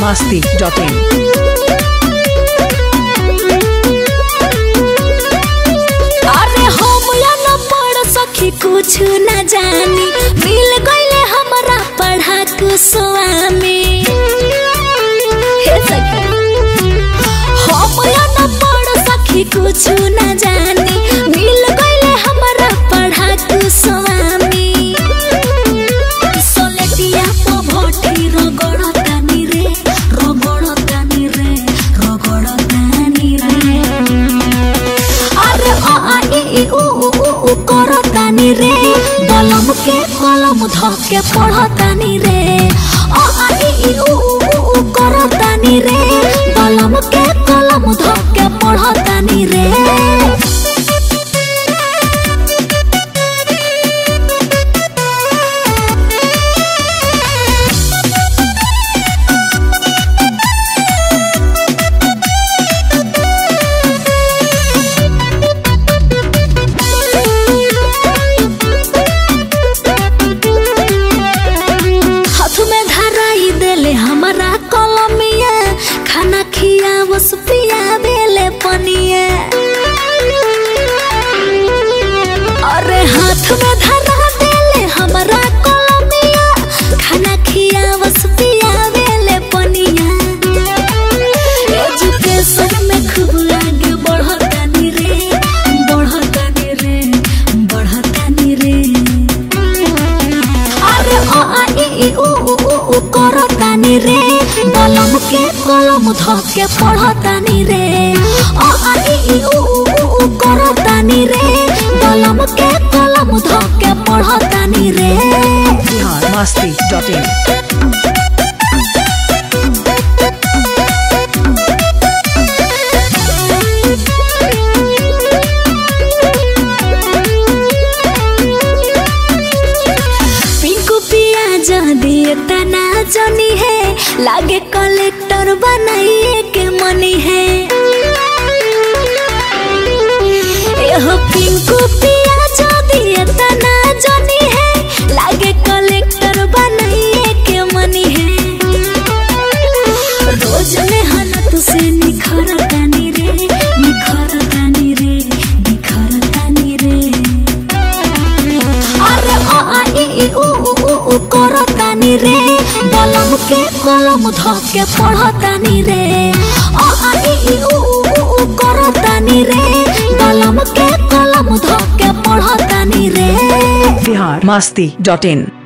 masti.in. अरे हम या न पढ़ सखी कुछ न जानी मिल गईले हमरा पढ़ा के स्वामी हे सखी हम या न पढ़ सखी कुछ न जानी मिल गईले हमरा पढ़ा के स्वामी सोलेटिया पो भोटी रगड़तानी रे रगड़तानी रे रगड़तानी रे अरे आ आ इ इ उ उ उ उ करतानी रे कलम के कलम धके पढ़तानी रे आ आ इ इ उ उ उ उ करतानी रे कलम के कलम धके पढ़तानी रे हाथ में धराई देले हमारा कलमिया खाना खिया बस पिया देले पनिया अरे हाथ में धरा देले हमारा कलमिया खाना खिया बस पिया देले पनिया एजुकेशन में खूब आगे बढ़तानी रे बढ़तानी रे बढ़तानी रे अरे आ आ इ इ उ उ उ उ करतानी रे कलम के कलम धके पढ़तानी रे आ आ इ इ उ उ उ उ करतानी रे कलम के कलम धके पढ़तानी रे Bihar masti.in. पिंकू पिया जदी तना जनी है लागे कलेक्टर बनाइए के मनी है एहो पिंकू पिया जदी तना जनी है लागे कलेक्टर बनाइए के मनी है रोज मेहनत से निखर तानी रे निखर तानी रे निखर तानी रे अरे आ आ इ इ उ उ उ उ करतानी रे कलम के कलम धके पढ़तानी रे आ आ इ इ उ उ उ उ करतानी रे कलम के कलम धके पढ़तानी रे Bihar masti.in.